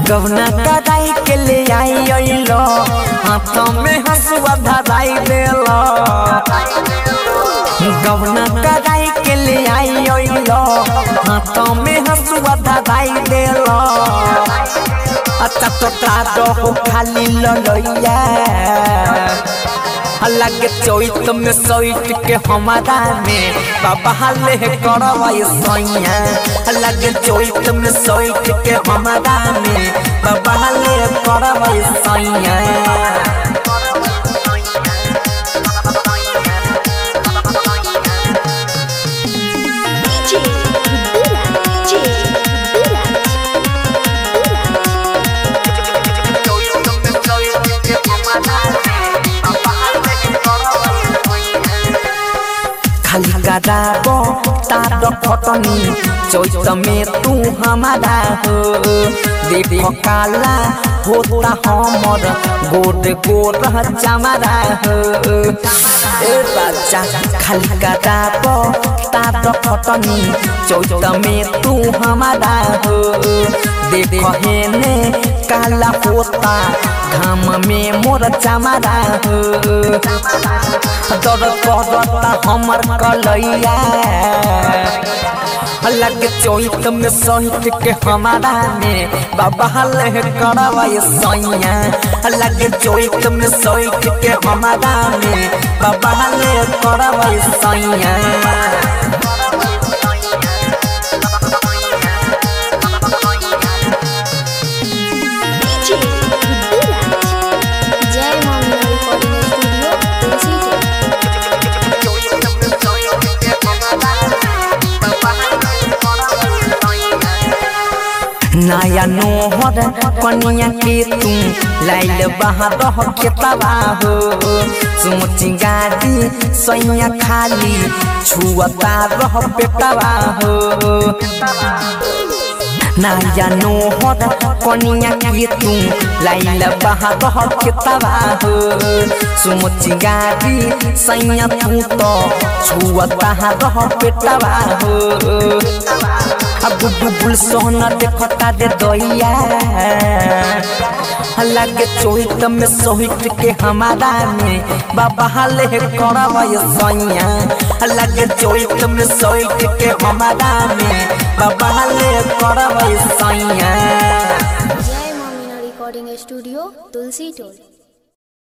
गवना कराई के ले आई अइलो हाथों में हंसुआ धराई देलो गवना कराई के ले आई अइलो हाथों में हंसुआ धराई देलो अच्छा तो तारो हो खाली ललैया अलग चोइत में सोइत के हमारा में बाबा हाले करवाई सैया अलग चोइत में सोइत के हमारा में बाबा हाले करवाई सैया DJ Bila DJ Bila खाली कराबो तार फटनी चोइत में तू हमारा हो देखो काला होता हमर गोद गोद चमारा हो ए राजा खाली कराबो तार फटनी चोइत में तू हमारा हो देखो हेने काला होता घाम में मोर चमारा हो दर करता हमर कलैया अलग चोइत में सहित के हमारा में बाबा हले करवाई सैया अलग चोइत में सहित के हमारा में बाबा हले करवाई सैया DJ Bila Jai Mama Recording Studio Tulsi नया नोहर कनिया के तू लाइल बहा रह के तबा हो सोची गाड़ी सैया खाली छुअता रह पेटवा हो नया नोहर कनिया के तू लाइल बहा रह के तबा हो सोची गाड़ी सैया तू तो छुअता रह पेटवा हो अब बुबुल सोना देखता दे दैया लगे चोहित में सोहित के हमारा में बाबा हाले करवाई सैया लगे चोहित में सोहित के हमारा में बाबा हाले करवाई सैया Jai Mama Recording Studio Tulsi Toll